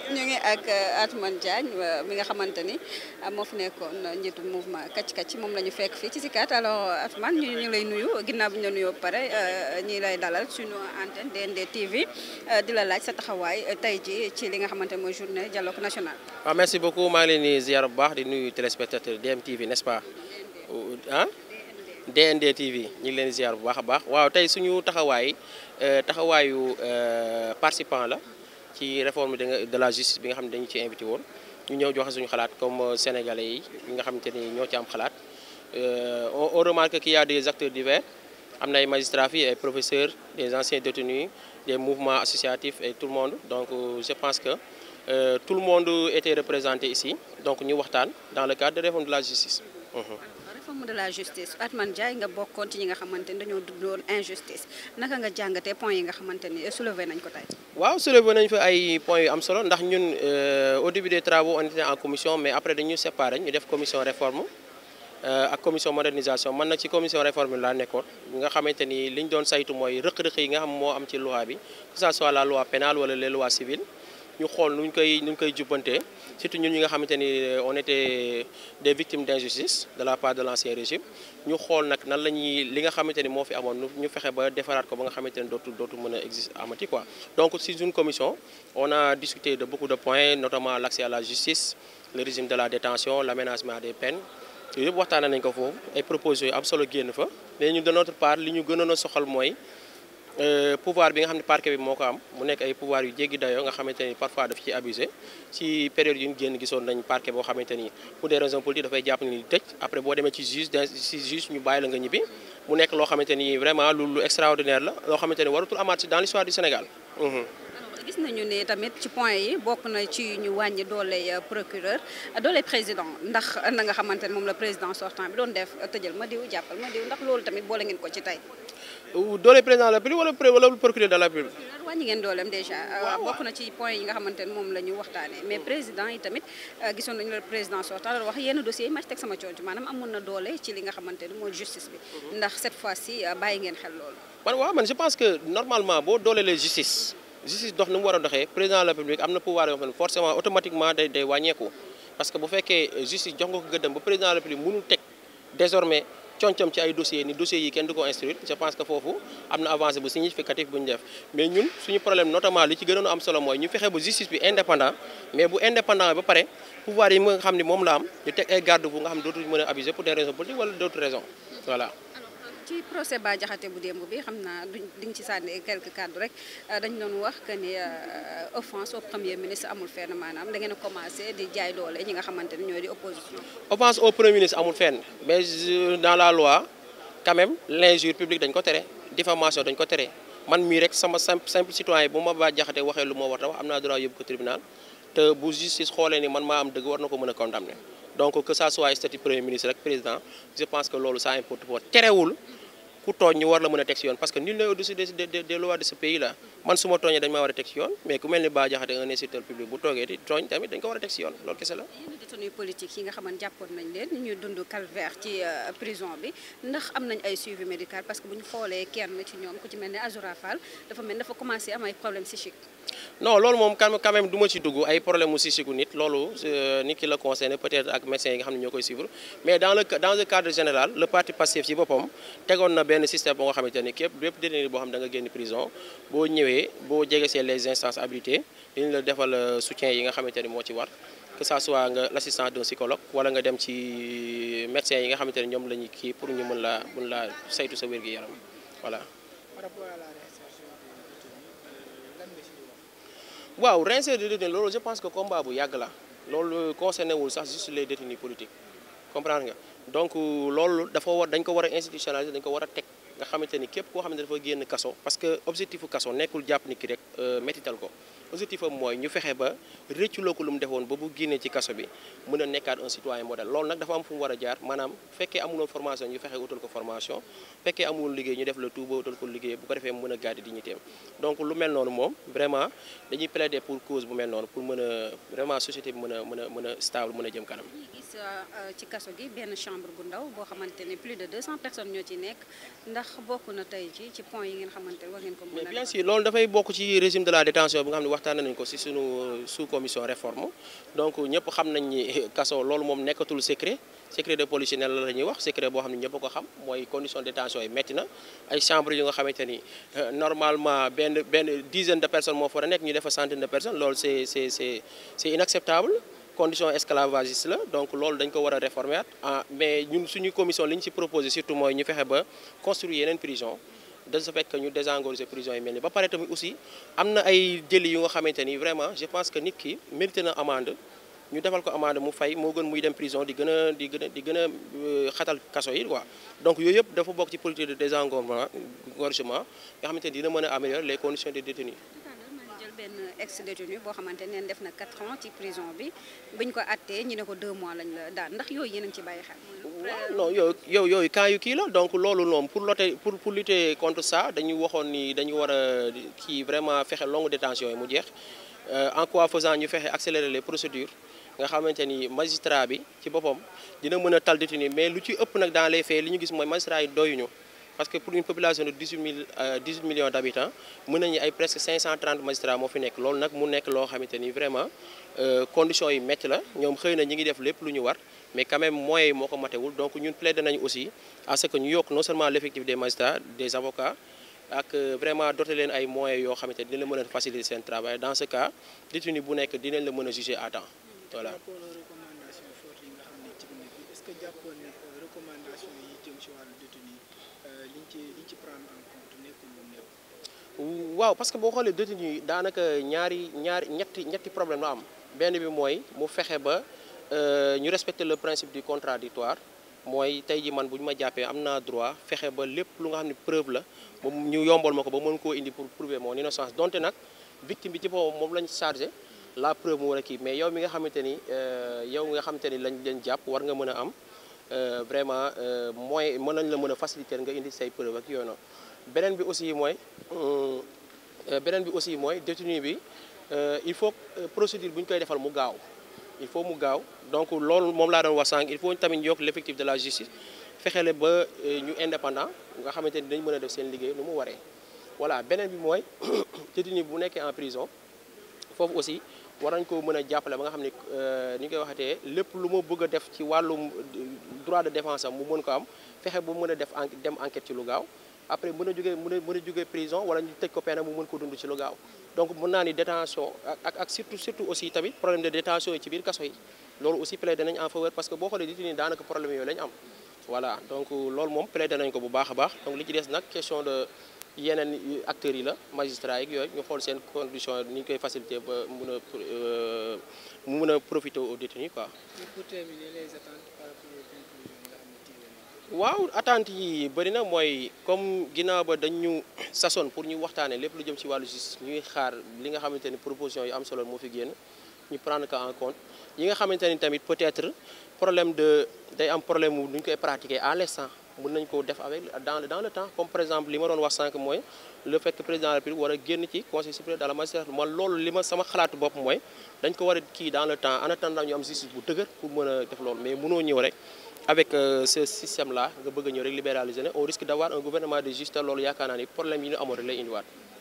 ñu ngi ak Atoumane Diagne mi nga xamante ni moo fi nekkoon njiitu mouvement Kacc Kacc moom la ñu fekk fii ci Sicap alors Atoumane ñu ñu lay nuyu ginnaaw bi ñu la nuyoo ba pare ñi lay dalal suñu antenne DND TV di la laaj sa taxawaay tey ji ci li nga xamante ne mooy journée dialogue national. waaw merci beaucoup maa ngi leen di ziar bu baax di nuyu téléspectateur DMTV n'est-ce pas ah DND TV ñu ngi leen di ziar bu baax a baax waaw tey suñu taxawaay taxawaayu participant la. ci réforme de la justice bi nga xam ne dañu ci invité woon ñu ñëw joxe suñu xalaat comme sénégalais yi nga xamante ni ñoo ci am xalaat on remarque qu'il y a des acteurs divers am na ay magistrats fii ay professeurs des anciens détenus des mouvements associatifs et tout le monde donc je pense que euh, tout le monde était représenté ici donc ñu waxtaan dans le cadre de réforme de la justice. réforme de la justice Atoumane Diagne nga bokkoon ci ñi nga xamante ni dañoo dundoon injustice naka nga jàngatee points yi nga xamante ni soulevé nañ ko tey. waaw soulevé nañ fa ay points yu am solo ndax ñun au début des travaux on était en commission mais après dañu séparé ñu def commission réforme ak commission modernisation man nag ci commission réforme laa nekkoon nga xamante ni li ñu doon saytu mooy rëq-rëq yi nga xam moo am ci loi bi que ça soit la loi pénale wala les lois civiles ñu xool nuñ koy nuñ koy jubbantee surtout ñun ñi nga xamante ni on était des victimes d'injustice de la part de l'ancien régime ñu xool nag nan la ñuy li nga xamante ni moo fi amoon ñu fexe ba defaraat ko ba nga xamante ni dootul dootul mën a existe amati quoi donc si une commission on a discuté de beaucoup de points notamment l'accès à la justice le régime de la détention l'aménagement des peines yooyu yëpp waxtaanee nañ ko foofu ay propositions yu am solo génn fa mais ñu de notre part li ñu gënoon a soxal mooy pouvoir bi nga xam ne parquet bi moo ko am mu nekk ay pouvoir yu jéggi dayoo nga xamante ni parfois daf ci abusé ci période yu ñu génn gisoon nañ parquet boo xamante ni pour des raisons politiques dafay jàpp ni tëj après boo demee ci juge ci juge ñu bàyyi la nga ñibbi mu nekk loo xamante ni vraiment lu lu extraordinaire la loo xamante ni waratul amaat ci dans l'histoire du Sénégal. gis nañu ne tamit ci point yi bokk na ci ñu wàññi doole procureur doole président ndax na nga xamante ne moom la président sortant bi doon def tëjal ma diw jàppal ma diw ndax loolu tamit boole ngeen ko ci tey. doole président de la République wala wala procureur de la République. wàññi ngeen dooleem déjà. waaw bokk na ci point yi nga xamante ne moom la ñu waxtaanee mais président yi tamit gisoon nañu la président sortant la wax yenn dossiers yi ma ci teg sama coono maanaam amoon na doole ci li nga xamante ne mooy justice bi. ndax cette fois-ci bàyyi ngeen xel loolu. man waaw man je pense que normalement boo dooleelee justice. justice dox ni mu war a doxee président de la République am na pouvoir yoo xam ne forcément automatiquement day day wàññeeku parce que bu fekkee justice jox nga ko gëddam ba président de la République mënul teg désormais concom ci ay dossiers ni dossiers yi kenn du ko instruire je pense que foofu am na avancée bu significatif bu ñu def mais ñun suñu problème notamment li ci gënoon am solo mooy ñu fexe ba justice bi indépendant mais bu indépendant ba pare pouvoir yi nga xam ne moom la am ñu teg ay garde-fous nga xam ne dootuñu mën a abuser pour des raisons politiques wala d'autres raisons voilà ci procès Bah Diakhaté bu démb bi xam naa duñ di nga ci sànni quelques cadres rek dañ doon wax que ni offense au premier ministre amul fenn maanaam da ngeen a commencé di jaay doole ñi nga xamante ne ñoo di opposition. offense au premier ministre amul fenn mais dans la loi quand même l'injure publique dañ ko tere diffamation dañ ko tere man mii rek sama simple simple citoyen bu ma Bah Diakhaté waxee lu ma war a wax am naa droit yóbbu ko tribunal te bu justice xoolee ni man maa am dëgg war na ko mën a condamner. donc que ça soit statut premier ministre rek président je pense que loolu ça importe pas terewul ku tooñ ñu war la mën a teg ci yoon parce que nul n'est au-dessus des des lois de ce pays là man su ma tooñee dañ maa war a teg ci yoon mais ku mel ni Bah Diakhaté un instituteur public bu toogee di tooñ tamit dañ ko war a teg ci yoon loolu kese la. yenn détenus politiques yi nga xamante jàppoon nañ leen ñu ñuy dund calvaire ci prison bi ndax am nañ ay suivi médical parce que bu ñu xoolee kenn ci ñoom ku ci mel ne Azoura Fall dafa mel dafa commencé am ay problèmes psychiques. non loolu moom quand même du ma ci dugg ay problème mu psychique nit loolu nit ki la concerné peut-être ak médecins yi nga xam ne ñoo koy suivre mais dans le dans le cadre général le parti Pastef ci boppam tegoon na benn système boo nga xamante ni képp bépp détenu boo xam da nga génn prison boo ñëwee boo jegesee les instances habilitées dañu la defal soutien yi nga xamante ni moo ci war que ça soit nga l'assistance d'un psychologue wala nga dem ci médecins yi nga xamante ni ñoom la ñu kii pour ñu mën laa mën laa saytu sa wér-gu-yaram voilà. waaw réinsérer des détenus loolu je pense que combat bu yàgg la loolu concerné wul sax juste les détenus politiques comprendre nga donc loolu dafa war dañ ko war a institutionnaliser dañ ko war a teg nga xamante ni képp koo xamante dafa génn kaso parce que objectifu kaso nekkul jàpp ni ki rek métital ko objectif am mooy ñu fexe ba rëcculoo ko lu mu defoon ba bu génnee ci kaso bi mën a nekkaat un citoyen modèle loolu nag dafa am fu mu war a jaar maanaam fekkee amuloon formation ñu fexe utal ko formation fekkee amuloon liggéey ñu def la tout ba utal ko liggéey bu ko defee mën a garder dignité donc lu mel noonu moom vraiment dañuy plaider pour cause bu mel noonu pour mën a vraiment société bi mën a mën a mën a stable mën a jëm kanam. gis ci kaso gi benn chambre bu ndaw boo xamante ne plus de 200 personnes ñoo ci nekk ndax ndax bokk na tey ci ci point yi ngeen xamante war ngeen ko mën mais a bien defar? sûr loolu dafay bokk ci régime de la détention bi nga xam ne waxtaan nañ ko ci sunu sous commission réforme donc ñëpp xam nañ ni kaso loolu moom nekkatul secret secret de polichinelle la ñuy wax secret boo xam ne ñëpp a ko xam mooy condition de détention yi métti na ay chambre yu nga xamante ni euh, normalement benn benn dizaine de personnes moo fa war a nekk ñu defa centaine de personnes loolu c'est c'est c'est c'est inacceptable condition esclavagiste la donc loolu dañ ko war a réformer at ah mais ñun suñu commission li ñu ci proposé surtout mooy ñu fexe ba construire yeneen prison de ce fait que ñu désengorger prison yi mel ni ba pare tamit aussi am na ay délit yu nga xamante ni vraiment je pense que nit ki mérité na amende ñu defal ko amende mu fay moo gën muy dem prison di gën a di gën a di gën a euh, xatal kaso yi quoi donc yooyu yëpp dafa bokk ci politique de désengorgement engorgement nga xamante ni dina mën a améliorer les conditions des détenus maa jël benn ex détenu boo xamante ne def na 4 ans ci prison bi buñ ko attee ñu ne ko 2 mois lañ la daan ndax yooyu yéen a ngi ci bàyyi xel. waaw non yow yow yooyu cas yu kii la donc loolu noonu pour lutter pour pour lutter contre ça dañu waxoon ni dañu war a kii vraiment fexe longue détention yi mu jeex en quoi faisant ñu fexe accélérer les procédures nga xamante ni magistrat bi ci boppam dina mën a tal détenu mais lu ci ëpp nag dans les faits li ñu gis mooy magistrat yi doyuñu parce que pour une population de 18 mille 18 millions d' habitants mën nañu ay presque 530 magistrats moo fi nekk loolu nag mu nekk loo xamante ni vraiment conditions yi métti la ñoom xëy na ñi ngi def lépp lu ñu war mais quand même moyens yi moo ko matewul donc ñun plaidé nañu aussi à ce que ñu yokk non seulement l' effectif des magistrats des avocats ak vraiment doter leen ay moyens yoo xamante ni dina la mën a faciliter seen travail dans ce cas détenu bu nekk dinañ la mën a juger à temps voilà. par rapport aux recommandations fortes yi nga xam ne ci biir bi est-ce que jàppoon ne recommandation yi jëm ci wàllu détenu liñ ci liñ ci prendre en compte nekkul lu néew. waaw parce que boo xoolee détenu yi daanaka ñaari ñaari ñetti ñetti problème la am benn bi mooy mu fexe ba ñu respecter le principe du contradictoire mooy tey ji man bu ñu ma jàppee am naa droit fexe ba lépp lu nga xam ne preuve la moom ñu yombal ma ko ba mën koo indi pour prouver mon innocence donte nag victime bi ci boppam moom lañ chargé la preuve mu war a kii mais yow mi nga xamante ni yow nga xamante ni lañ leen jàpp war nga mën a am vraiment moyen mën nañ la mën a faciliter nga indi say preuve ak yooyu noonu beneen bi aussi mooy beneen bi aussi mooy détenu bi il faut procédure bu ñu koy defal mu gaaw il faut mu gaaw donc loolu moom laa doon wax sànq il faut tamit ñu yokk l'effectif de la justice fexele ba ñu indépendant nga xamante ni dañ mën a def seen liggéey nu mu waree voilà beneen bi mooy détenu bu nekkee en prison foofu aussi war nañ ko mën a jàppale ba nga xam ne ni ñu koy waxatee lépp lu ma bëgg a def ci wàllum droit de défense am mu mën ko am fexe bu mën a def en dem enquête ci lu gaaw après mën a jógee mën a mën a jógee prison wala ñu tëj ko peine mu mën ko dund ci lu gaaw donc mën naa ni détention ak ak surtout surtout aussi tamit problème de détention yi ci biir kaso yi loolu aussi plaidé nañ en faveur parce que boo xoolee détenu daanaka problème yooyu lañ am voilà donc loolu moom plaidé nañ ko bu baax a baax donc li ci des nag question de yeneen acteurs yi la magistrats yi yooyu ñu xool seen condition ni ñu koy faciliter ba mun a mu mun a profiter aux détenus quoi. pour terminer les attentes par rapport aux conclusions yi nga xam ne tiré nañ waaw attentes yi bëri na mooy comme ginnaaw ba dañ ñu sasoon pour ñu waxtaanee lépp lu jëm ci wàllu justice ñuy xaar li nga xamante ni proposition yu am solo moo fi génn ñu prendre ko en compte yi nga xamante ni tamit peut-être problème de day am problème mu nu ñu koy pratiquer à l'instant mën nañ ko def avec dans dans le temps comme par exemple li ma doon wax sànq mooy le fait que président de la République war a génn ci conseil supérieur de la magistrature man loolu li ma sama xalaatu bopp mooy dañ ko war a kii dans le temps en attendant ñu am justice bu dëgër pour mën a def loolu mais mënoo ñëw rek avec ce système là nga bëgg a ñëw rek libéraliser ne on risque d'avoir un gouvernement de juste loolu yaakaar naa ni problème yi ñu amoon rek lay indiwaat